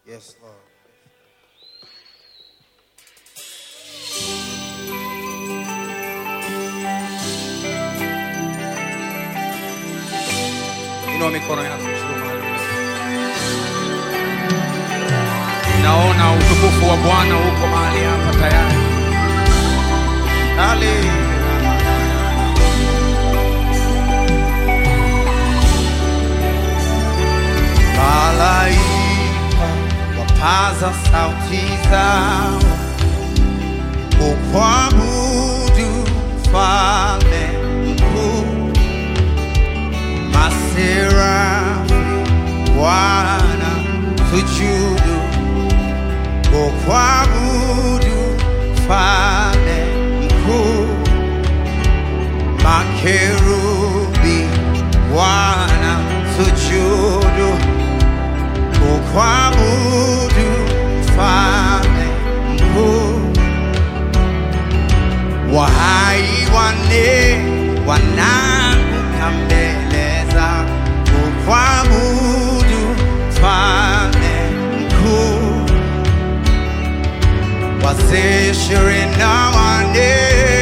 Yes, Lord. Inua mikono yako juu mahali ulipo. Naona utukufu wa Bwana uko mahali hapa tayari. Hallelujah. Malaika wapaza sauti zao kukuabudu Mfalme mkuu, maserafi wana sujudu kukuabudu Mfalme mkuu, makerubi wana sujudu kukuabudu Mfalme mkuu, wahai wane wanaanguka mbele za kukuabudu Mfalme mkuu, wazee ishirini na wane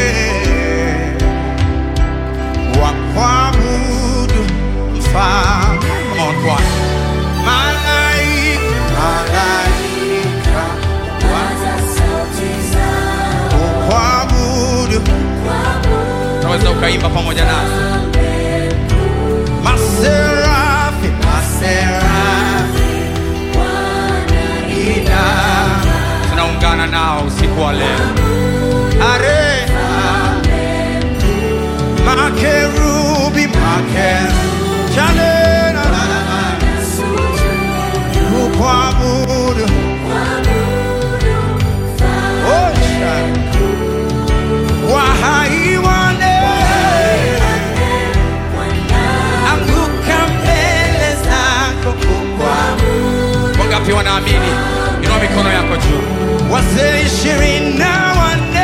wakuabudu Mfalme. Come on, choir. Malaika, malaika kukuabudu, unaweza ukaimba pamoja nasi. Maserafi, maserafi ina tunaungana nao usiku wa leo. Are makerubi, makerubi chane na na na na kukuabudu oh, shana. wahai wane anguka mbele zako kukuabudu. Wangapi wanaamini? Inua mikono yako juu. Wazee ishirini na wanne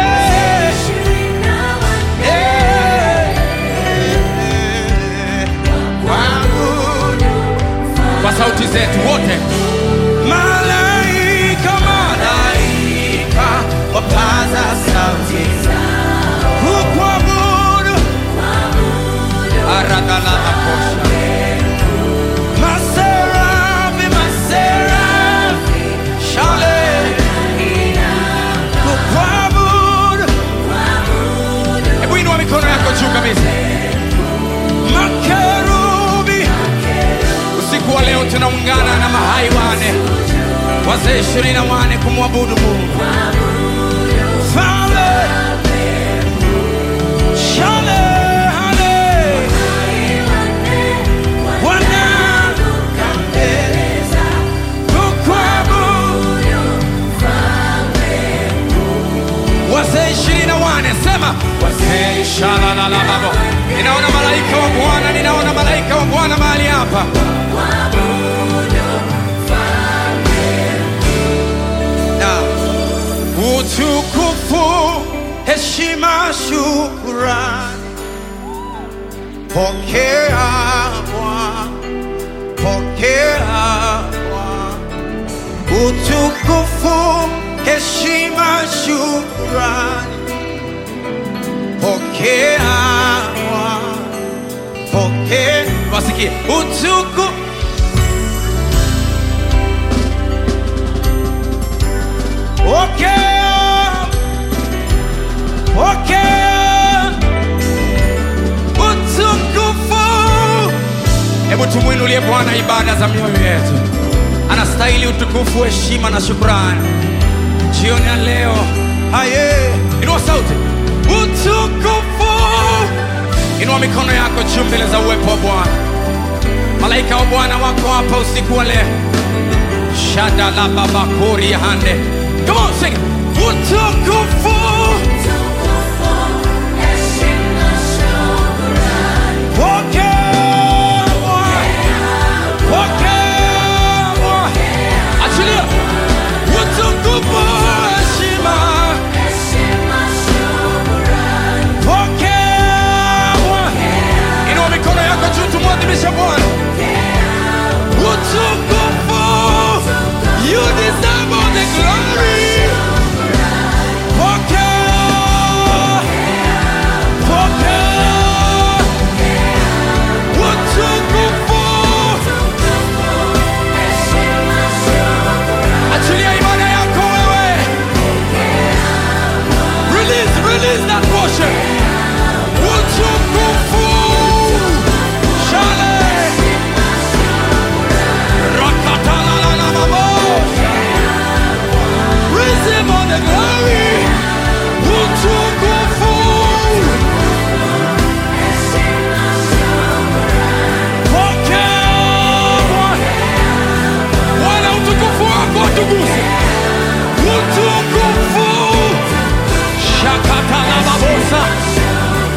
Eh, kuabudu kwa sauti zetu wote. Malaika, malaika wapaza sauti zao kukuabudu, aradhalala kosha. Maserafi, maserafi, shale kukuabudu. Hebu inua mikono yako juu kabisa. Makerubi usiku wa leo tunaungana na mahai wane wazee ishirini na wane kumwabudu Mungu. Fale, shale, hale, wanaanguka mbele kukuabudu. Wazee ishirini na wane sema wazee shalalalababo. Ninaona malaika wa Bwana, ninaona malaika wa Bwana mahali hapa. na utukufu, heshima, shukrani, pokea Bwana, pokea Bwana. Utukufu, heshima, shukrani, pokea Bwana, pokea. Wasikie utukufu Pokea, pokea utukufu. Hebu tumwinulie Bwana ibada za mioyo yetu. Anastahili utukufu, heshima na shukrani. Jioni ya leo, haye, inua sauti, utukufu. Inua mikono yako juu mbele za uwepo wa Bwana. Malaika wa Bwana wako hapa usiku wa leo. Shada la baba kori ya hande. Come on, sing. it. Utukufu. Pokea Bwana. Pokea Bwana. Achilia. Utukufu, heshima. Pokea Bwana. Inua mikono yako juu tumwadhimishe Bwana. Utukufu. You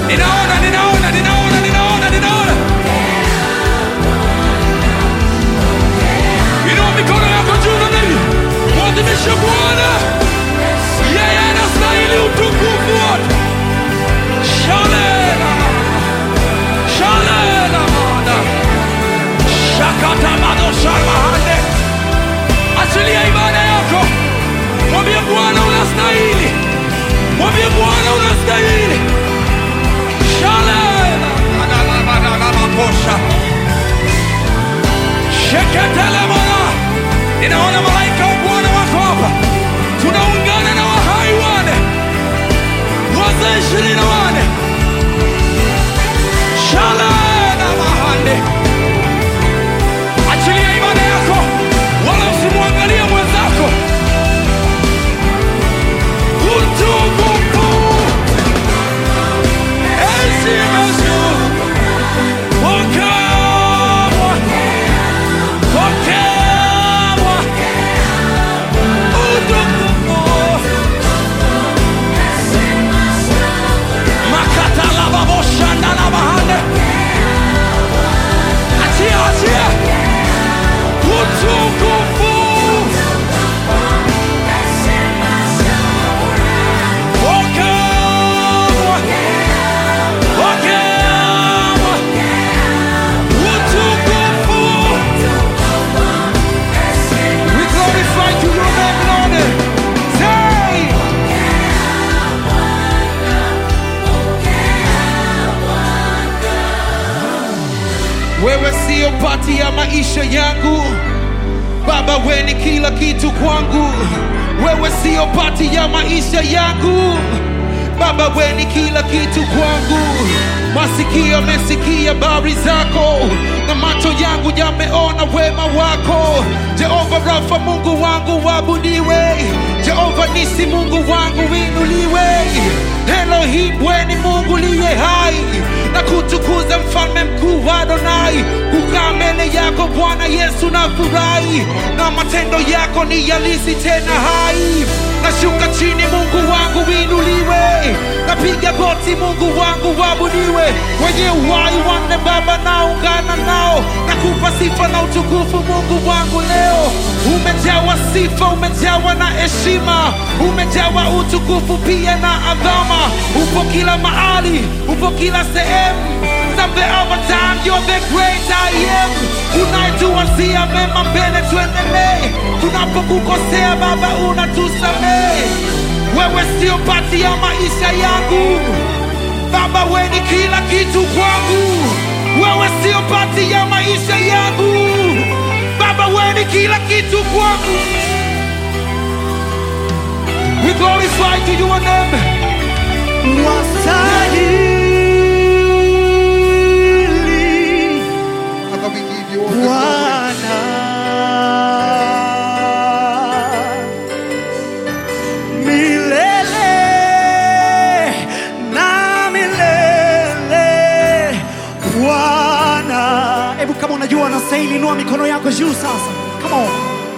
ninaona ninaona ninaona ninaona ninaona inua mikono yako juu namna hii mwadhimishe bwana yeye anastahili utukufu wote shalela shalela mana shakatabadoshamahande achilia ibada yako mwambie bwana unastahili mwambie bwana unastahili shalela adalamadalamakosha sheketelemona ninaona malaika wa bwana wako hapa tunaungana na wahai wane wazee ishirini na wane shalena mahande achilia ibada yako wala usimwangalia mwenzako utukufu heshima juu pokewa pokewa utukufu makatalababoshandalabahande achia achia utukufu pokewa pokewa utukufu we glorify to your name Lord say wewe siyo pati ya maisha yangu baba we ni kila kitu kwangu wewe siyo pati ya maisha yangu baba we ni kila kitu kwangu masikio yamesikia habari zako na macho yangu yameona wema wako jehova rafa mungu wangu wabudiwe jehova nisi mungu wangu winuliwe elohim we ni mungu liye hai na kutukuza mfalme mkuu wa Adonai. Kukaa mbele yako Bwana Yesu na furahi, na matendo yako ni yalisi tena hai. Nashuka chini, Mungu wangu winuliwe, napiga goti, Mungu wangu wabudiwe. Wenye uhai wanne Baba, naungana nao, nakupa sifa na utukufu, Mungu wangu leo. Umejawa sifa, umejawa na heshima, umejawa utukufu pia na adhama. Upo kila mahali, upo kila sehemu. Mzambe our time, you're the great I am. Unayetuwazia mema mbele, tuendelee. Tunapokukosea Baba, unatusamehe. Wewe sio pati ya maisha yangu Baba, we ni kila kitu kwangu. Wewe sio pati ya maisha yangu Baba, we ni kila kitu kwangu. We glorify to your name. Wastahili Father, we give you all the glory. Bwana milele na milele Bwana. Hebu kama unajua unastahili, inua mikono yako juu sasa. Come on.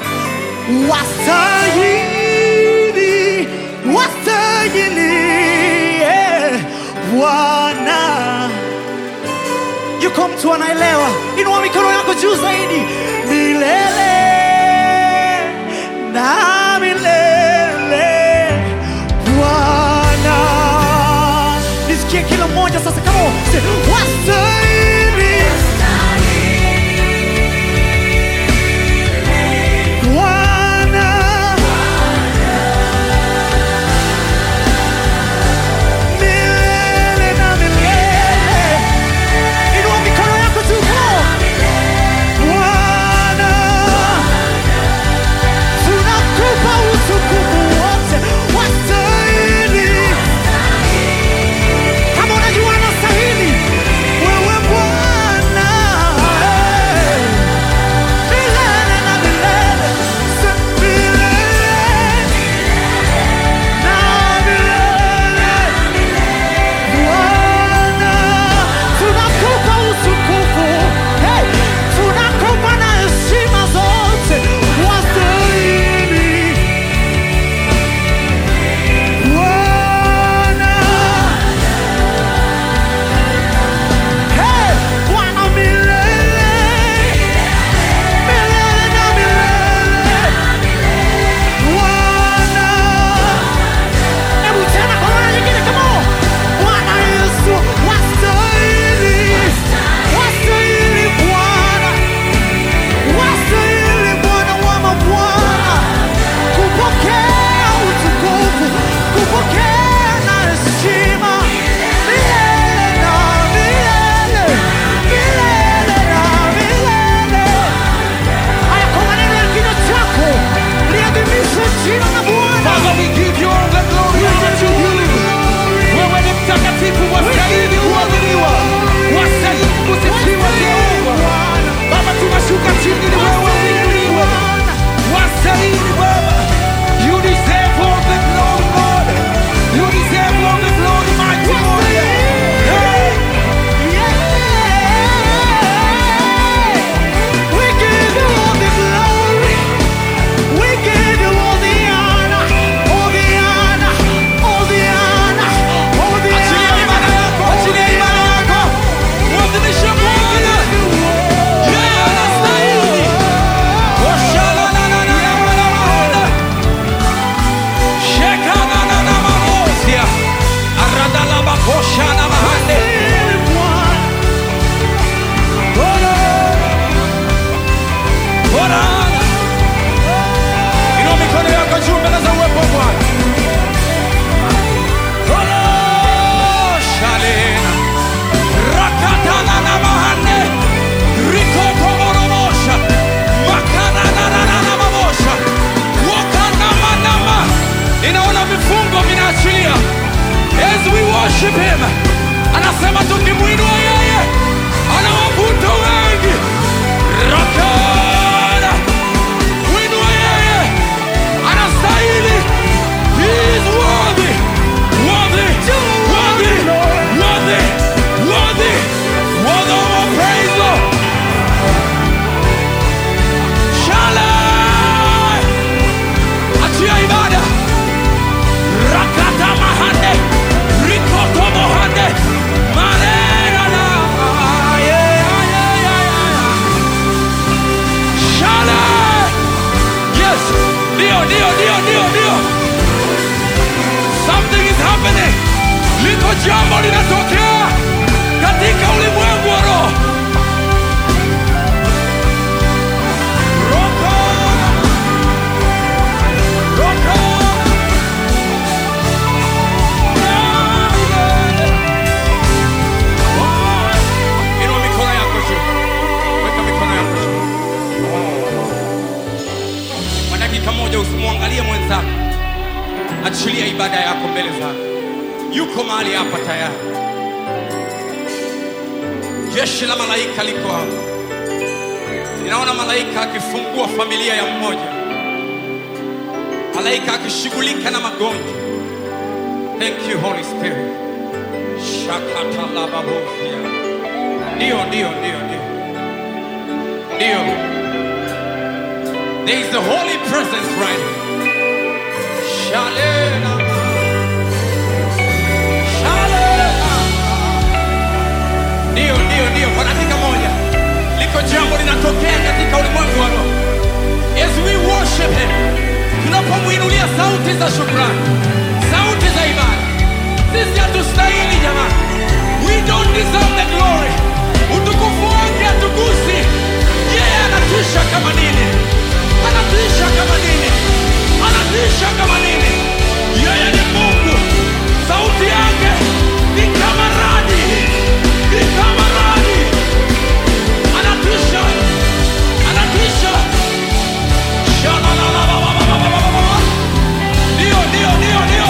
Wastahili, wastahili eh, Bwana yuko mtu anaelewa, inua mikono yako juu zaidi, milele na milele Bwana. Nisikie kila mmoja sasa, kama wastahili Bwana. Milele na milele Inua mikono yako tu Bwana, tunakupa utukufu wote, wastahili. Kama unajua anastahili, Inua mikono yako juu mbele za uwepo wa Bwana. Olo, shalena. Rakatana na mahande. Rikotomoromosha. Makananana mamosha. Wakanamanama. Ninaona vifungo vinaachilia as we worship him anasema tukimwinua yeye anawavuta wengi rakana mwinua yeye anastahili he is worthy worthy worthy worthy worthy worthy of our praise Lord Shalom achia ibada rakata mahande rikoto mohande marerana shala yes ndio ndio ndio ndio ndio something is happening liko jambo linatokea katika ulimwengu wa roho Roko, roko. Inua mikono yako juu. Weka mikono yako juu. Kwa dakika moja usimwangalie mwenzako. Achilia ibada yako mbele zake. Yuko mahali hapa tayari. Jeshi la malaika liko hapa. Ninaona malaika akifungua familia ya mmoja. Malaika akishughulika na magonjwa. Thank you Holy Spirit. Shakatalababofia. Ndio, ndio, ndio, ndio. Ndio. There is the holy presence right here. Shalena. Shalena. Ndio, ndio, ndio. Kwa dakika moja liko jambo linatokea katika ulimwengu wa roho. As we worship him, tunapomwinulia sauti za shukrani, sauti za ibada. Sisi hatustahili jamani. We don't deserve the glory. Utukufu wake hatugusi. Yeye anatisha kama nini? Anatisha kama nini? Anatisha kama nini? Yeye ni Mungu. Sauti yake ni kama radi. Ni kama radi. Anatisha. Anatisha. Shalalalalalalalala. Ndio, ndio, ndio, ndio.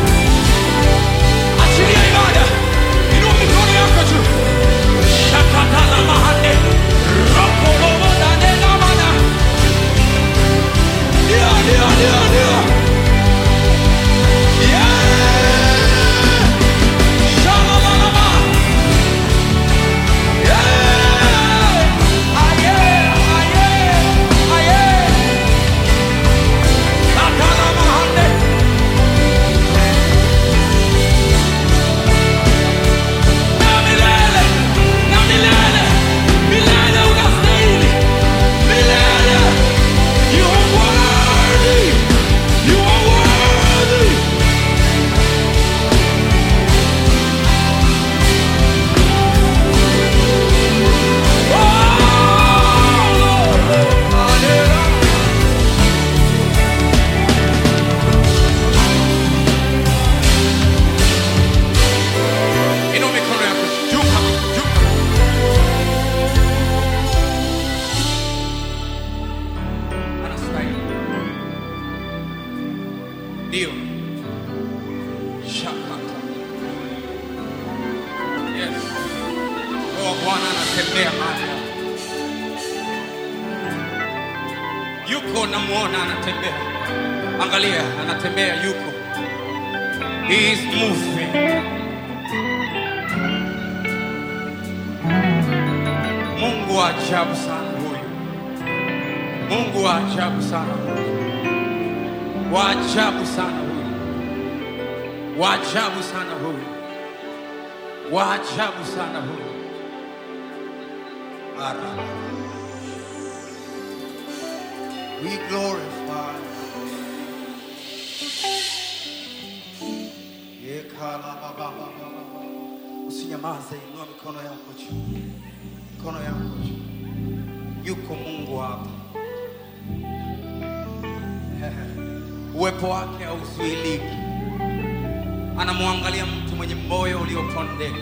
Achilia ibada. Inua mikono yako juu. Shakatala mahande. Rokolobo dane namana. Ndio, ndio, ndio, ndio. Yeah. Shalalalama. Yeah. Aye, aye, aye. Shakala mahande. na milele na milele milele unastahili milele you are worthy you are worthy oh Lord hallelujah Inua mikono yako juu kabisa, juu kabisa. Anastahili. Ndio. Shakata. Yes. Roho wa Bwana anatembea mahali hapa. Yuko namuona anatembea. Angalia, anatembea yuko. He is moving. Mungu wa ajabu sana huyu. Mungu wa ajabu sana huyu. Wa ajabu sana huyu. Wa ajabu sana huyu. Wa ajabu sana huyu. Ara. We glorify. Usinyamaze, inua mikono yako juu, mikono yako juu. Yuko Mungu hapa, uwepo wake hauzuiliki. Anamwangalia mtu mwenye moyo uliopondeka.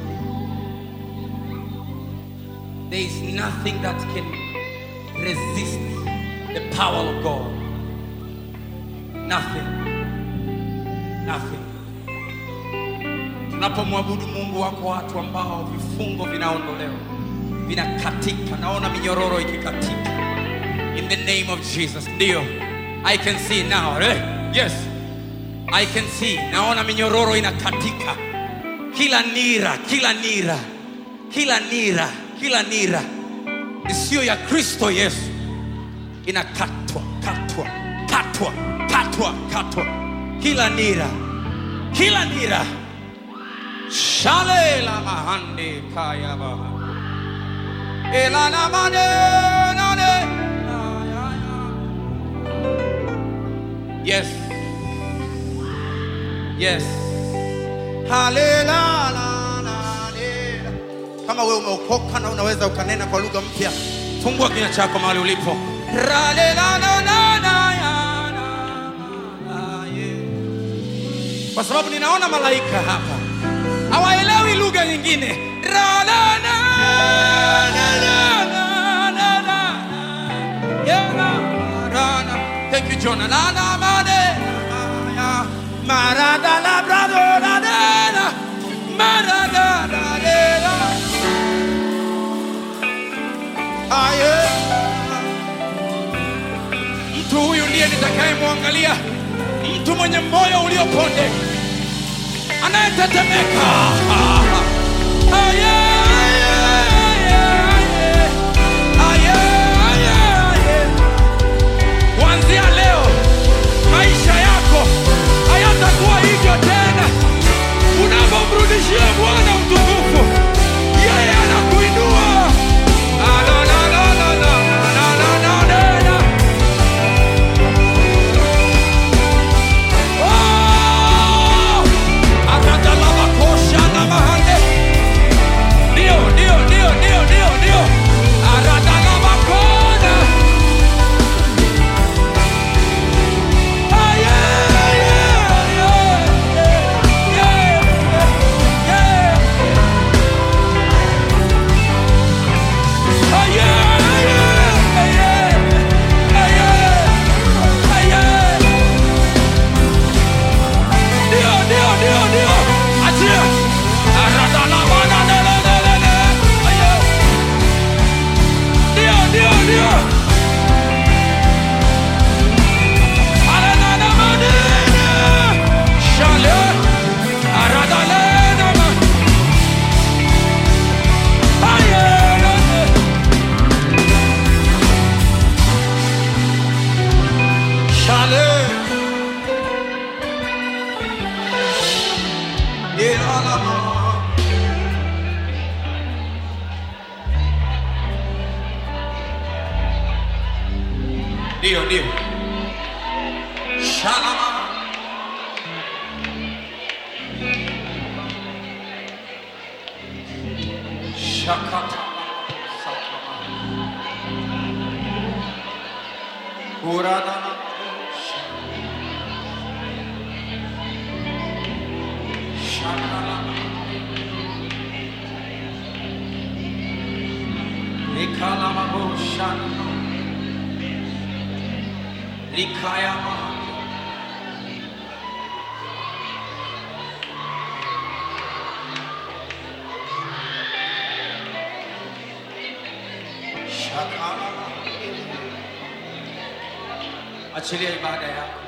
There is nothing that can resist the power of God. Nothing. Nothing. Tunapomwabudu Mungu, wako watu ambao vifungo vinaondolewa, vinakatika. Naona minyororo ikikatika in the name of Jesus. Ndio, I can see now. Eh? Yes, I can see. Naona minyororo inakatika, kila nira, kila nira, kila nira, kila nira isiyo ya Kristo Yesu inakatwa, katwa, katwa, katwa, katwa, kila nira, kila nira Shale la mahande kaya baha. Ela na mane nane. Ya, ya, ya. Yes. Yes. Halela la la lela. Kama wewe umeokoka na unaweza ukanena kwa lugha mpya, fungua kinywa chako mahali ulipo. Ralela na na na ya na na ye. Kwa sababu ninaona malaika hapa hawaelewi lugha nyingine. Ra, la, na, na, na, na, na, na. Yeah, na, ra, na. Thank you, Jonah. La, na, ma, de, na, ya. Ma, ra, da, la, bra, do, la, de, la. Ma, ra, da, la, de, la. Ah, yeah. Mtu huyu ndiye nitakayemwangalia, mtu mwenye moyo uliopondeka anayetetemeka. Ah, yeah, yeah, yeah, yeah. Ah, yeah, yeah, yeah. Kuanzia leo maisha yako hayatakuwa hivyo tena. Unapomrudishia Bwana utukufu, yeye anakuinua. Ah, la, la, la, la, la, la, la, la, la, la. Oh! Aradalabakosha na mahande. Ndio, ndio, ndio, ndio, ndio, ndio. Aradalabakona. Ah, yeah, yeah, yeah, yeah, yeah, yeah. Ah, yeah, yeah, yeah, ah, yeah, ah, yeah. Ndio, ndio, ndio, ndio. Achia. Aradalabanadalalalala. Ayo. Ndio, ndio, ndio. Arananamanene. Shale. Aradalenama. Ayelele. Shale. Ilalama. Ndio, ndio. Shalama. Shakata. Satama. Uradana. Shakalama. Ikalama Shana. Likayama. Shakalama. Achilia ibada yako.